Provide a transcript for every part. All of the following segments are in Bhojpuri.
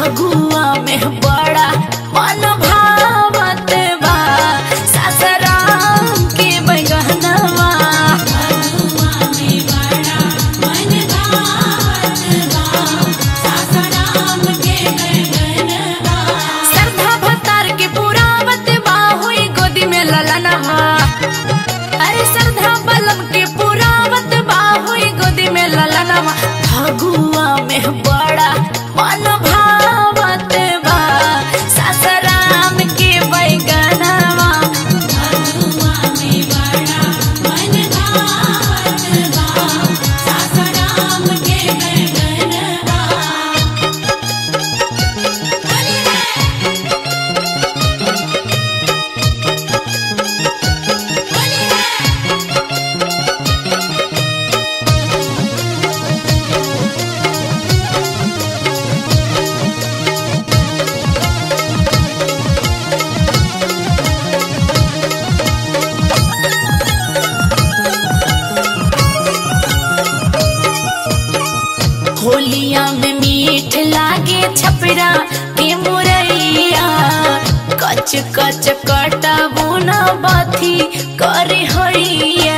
फगुआ में बड़ा मन भावत बा सासराम के बैगनवा श्रद्धा भतार के पुरावत बा हुई गोदी में ललनवा अरे श्रद्धा बलम के पुरावत बा हुई गोदी में ललनवा फगुआ में बड़ा मन भावत बा सासराम के बैगनवा होलिया में मीठ लागे छपरा के मुरैया कच कच कटा बुना बाथी करे हैया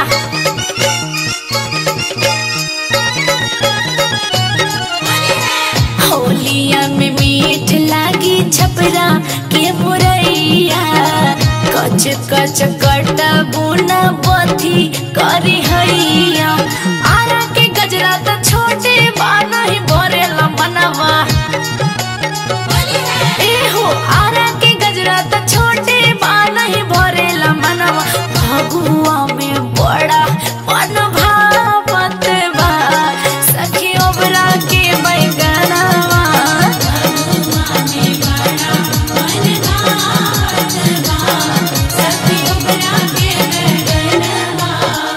होलिया में मीठ लागी छपरा के मुरैया कच कच कटा बुना बाथी करे हैया आरा के गजरा त छोटे बा नहीं बरेला मनवा एहो आरा के गजरा त छोटे बा नहीं भरेला मनवा फगुआ में बड़ा मन भावत बा सखी ओबरा के बैगनवा सखी ओबरा के बैगनवा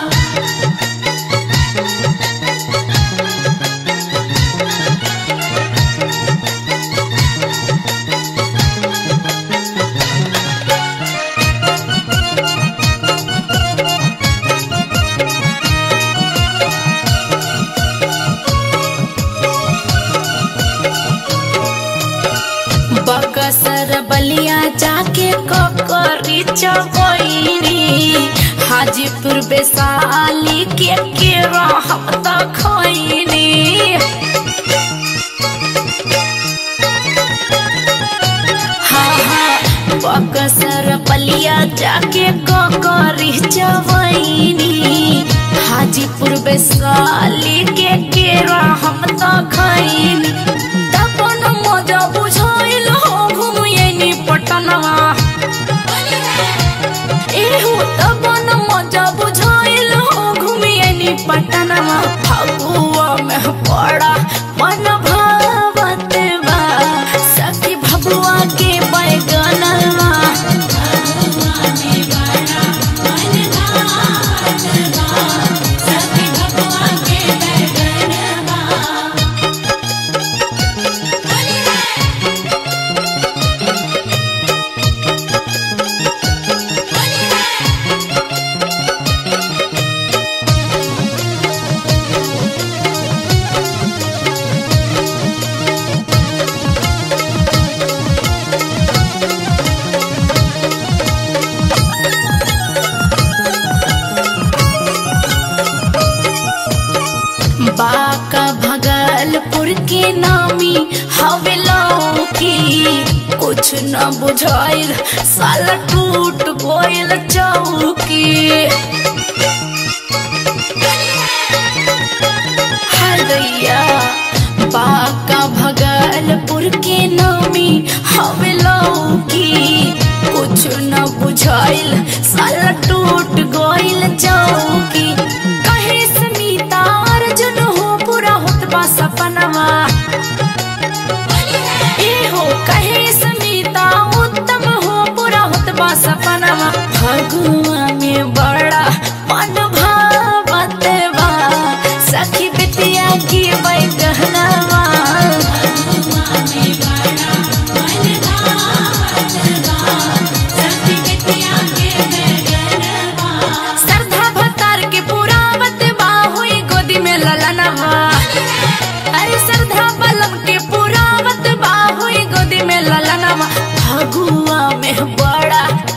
बकसर बलिया जाके ककरी चबैरी हाजीपुर बेसाली के के रहम त खैनी हाँ हाँ बकसर बलिया जाके ककरी चबैनी हाजीपुर बेसाली के के रहम त खैनी तपन मजा बुझाइल हो घुमिएनी पटनवा एहू तपन मजा बुझाइल हो घुमिएनी पटनवा फगुआ में पड़ा मन भावत बा सखी भगुआ के बैगनवा सखी भगुआ के बैगनवा बाका भगलपुर के नामी हवेलाओ की कुछ न बुझाइल साल टूट गोइल चौकी हरदैया बाका भगलपुर के नामी हवेलाओ की कुछ न बुझाइल साल टूट गोइल चौकी कहे स्मिता अर्जुन हो पूरा होत बा सपनवा ए हो कहे स्मिता उत्तम हो पूरा होत बा सपनवा फगुआ में बड़ा मन भावत बा सखी बिटिया की बैगनवा सखी बिटिया के बैगनवा श्रद्धा भतार के पुरावत बा हुई गोदी में ललनवा अरे श्रद्धा फगुआ में बड़ा